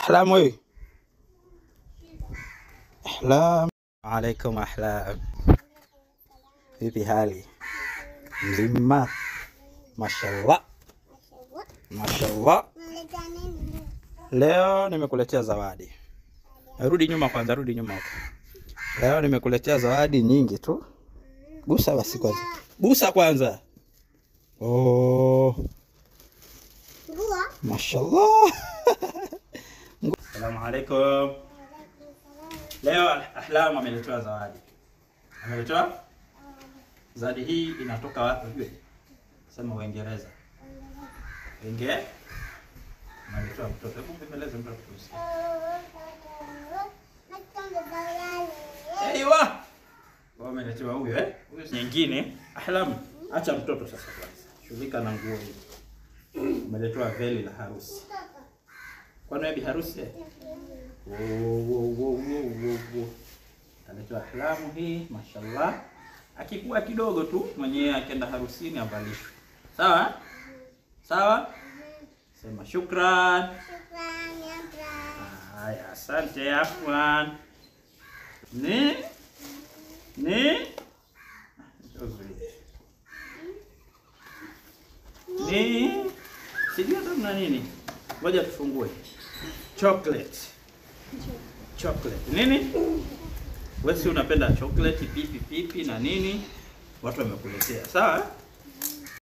Ahlam wewe. Ahlam. Alaikum ahlam. Vipi hali? Mzima. Mashallah. Mashallah. Leo nimekuletea zawadi. Rudi nyuma kwanza, rudi nyuma huko. Leo nimekuletea zawadi nyingi tu. Busa basi kwanza. Busa kwanza. Oh, mashallah. Assalamu alaikum. Leo Ahlam ameletewa zawadi. Ameletewa zawadi hii inatoka wapi ujue? Sema Uingereza. Inge? Ameletewa mtoto. Hebu mbeleze mtoto tusikie. Aiwa. Wao ameletewa huyo eh? Huyo nyingine. Ahlam, acha mtoto sasa kwanza. Shughulika na nguo hizo. Umeletewa veli la harusi. Kwani wewe bi harusi? eh? Wo, wo, wo, wo, wo, wo. Kaletewa Ahlamu hii, mashallah. Akikuwa kidogo tu mwenyewe akienda harusini avalishwe. Sawa? Sawa? Sema shukran. Haya, asante afwan. Ni? Ni? Ni? Sijui hata mna nini. Ngoja tufungue. Chocolate. Chocolate. Nini? Wewe si unapenda chocolate pipi pipi na nini? Watu wamekuletea. Sawa?